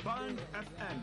Band FM.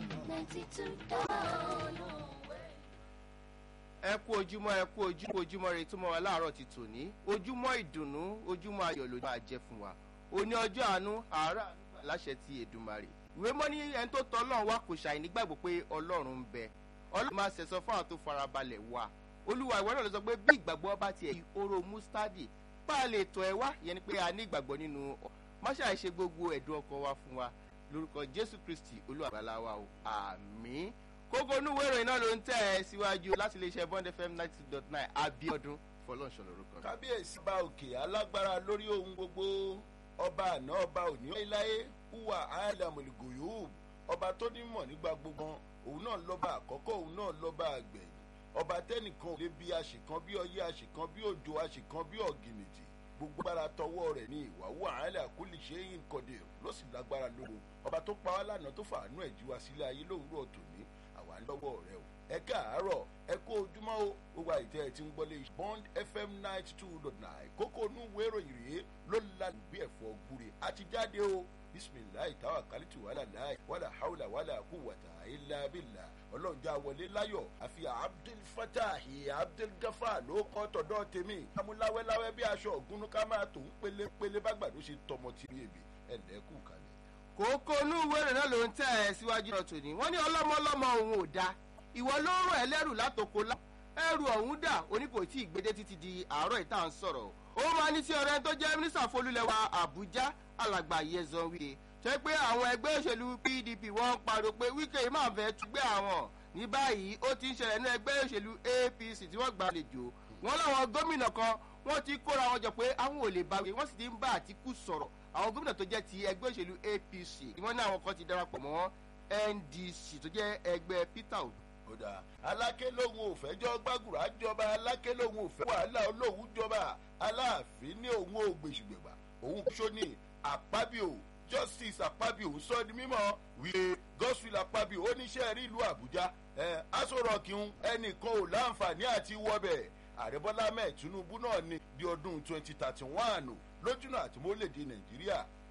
ẹ kú ojúmọ́ ẹ kú ojúmọ́ ojúmọ́ rẹ túmọ̀ wá láàárọ̀ ti tòní ojúmọ́ ìdùnnú ojúmọ́ ayọ̀ ló máa jẹ́ fún wa òní ọjọ́ àánú àárọ̀ àánú láṣẹ ti èdùmarè ìwé mọ́ ní ẹni tó tọ́ ọlọ́run wá kò ṣàì nígbàgbọ́ pé ọlọ́run ń bẹ ọlọ́run máa ṣẹ̀sọ́ fún àwọn tó farabalẹ̀ wá olúwa ìwọ náà ló sọ pé bí ìgbàgbọ́ bá tiẹ̀ yí oró mustadi bá a lè tọ̀ ẹ́ wá ìyẹn ni pé a ní ìgbàgbọ́ nínú má ṣàì ṣe gbogbo ẹ̀dùn ọkàn wa fún wa lórúkọ jésù kristi olúwa àgbàlá wa o àmín kókó onúwé ìròyìn náà ló ń tẹ̀ ẹ́ síwájú láti iléeṣẹ́ bond fm ninety two dot nine abiodun fọlọ́nṣọ́ lórúkọ. kábíyèsí bá òkè alágbára lórí ohun gbogbo ọba àná ọba òní láéláé hùwà àìlàmùlùgòyò ọba tó nímọ̀ nígbà gbogbo òun náà lọ́ba àkọ́kọ́ òun náà lọ́ba àgbẹ̀yìn ọba tẹ́nìkan ò lè bí àṣìkan bí ọyẹ́ àṣìkan bí òjò àṣìkan bí ọ̀gìnìtì gbogbo agbára tọwọ́ rẹ̀ ní ìwàwó àhálà kúlì ṣe é nkọ̀dé ló sì lágbára lóru ọba tó pa wá lánàá tó fàánú ẹ̀ jí wa sílé ayé lówùúrọ̀ tòní àwa lọ́wọ́ rẹ o ẹ káàárọ̀ ẹ kó ojúmọ́ o gbogbo àìtẹ́ ẹ ti ń gbọ́lé bond fm ninety two dot nine kókó inú ìwé ìròyìn rèé ló la bí ẹ̀fọ́ gbúre àti jáde o bisimilayi tawa kalitu wàhálà láì wàhálà haúlà wàhálà kú wàtà ilà bìlà ọlọ́njà wọlé láyọ̀ àfi abdul fatahi abdul gafa ló kọ́ tọ̀dọ̀ tèmi amúláwẹ́láwẹ́ bí aṣọ ògúnnú ká máa tó ń pélé pélé bá gbàdó ṣe tọmọ tìrì èbè ẹ̀lẹ́kù kalẹ̀. kókó onúwé ìròyìn náà ló ń tẹ̀ ẹ́ síwájú náà tòní wọ́n ní ọlọ́mọlọ́mọ òun ò da ìwọ ló ń rọ̀ ẹlẹ́rù látòkò lá ẹrù ọ̀hún dà oníkò tí ìgbédé títí di àárọ̀ ìta ń sọ̀rọ̀ ó máa ní sí ọ̀rẹ́ tó jẹ́ mínísítà folúlẹ̀wà àbújá alàgbà yẹzan wíde tó pé àwọn ẹgbẹ́ òṣèlú pdp wọ́n ń pariwo pé wíkẹ́ máa fẹ́ túgbẹ́ àwọn ní báyìí ó ti ń ṣẹlẹ̀ ní ẹgbẹ́ òṣèlú apc tí wọ́n gbàlejò wọ́n láwọn gómìnà kan wọ́n ti kóra wọn jọ pé àwọn ò lè bá wí wọ́n sì ti ń bá àtìkù sọ̀rọ̀ àwọn gómìnà tó jẹ́ ti ẹgbẹ́ òṣèlú apc wọ́n ní àwọn kan ti darapọ̀ mọ́ ndc tó jẹ́ ẹgbẹ́ peter obi kódà aláké lòun ò fẹ́ jọ gbàgùrà jọba aláké lòun ò fẹ́ wàhálà olóhùn jọba aláàfin ní òun ò gbèsùgbègbà òun kúṣó ní àpábíò justice àpábíò sọ ní mímọ́ wípé gospel àpábíò oníṣẹ́ rí ìlú àbújá ẹ aṣọ́rọ̀kì ń ẹnìkan ò láǹfààní àti wọbẹ̀ ààrẹ bọ́lá mẹ́ẹ̀ tinubu náà ní di ọdún twenty thirty one lójúnà àti mọ́lẹ̀dẹ̀ nàìjíríà